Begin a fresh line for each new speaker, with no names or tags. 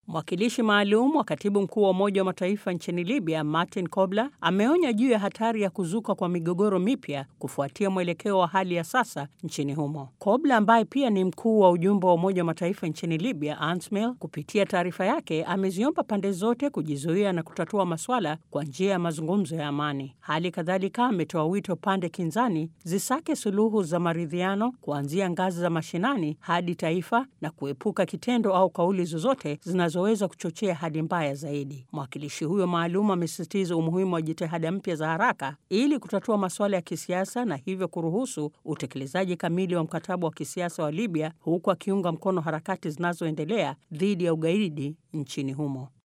Mwakilishi maalum wa katibu mkuu wa Umoja wa Mataifa nchini Libya, Martin Kobler, ameonya juu ya hatari ya kuzuka kwa migogoro mipya kufuatia mwelekeo wa hali ya sasa nchini humo. Kobler ambaye pia ni mkuu wa ujumbe wa Umoja wa Mataifa nchini Libya, ANSMIL, kupitia taarifa yake ameziomba pande zote kujizuia na kutatua maswala kwa njia ya mazungumzo ya amani. Hali kadhalika ametoa wito pande kinzani zisake suluhu za maridhiano kuanzia ngazi za mashinani hadi taifa na kuepuka kitendo au kauli zozote zinazoweza kuchochea hali mbaya zaidi. Mwakilishi huyo maalum amesisitiza umuhimu wa jitihada mpya za haraka ili kutatua masuala ya kisiasa na hivyo kuruhusu utekelezaji kamili wa mkataba wa kisiasa wa Libya, huku akiunga mkono harakati zinazoendelea dhidi ya ugaidi nchini humo.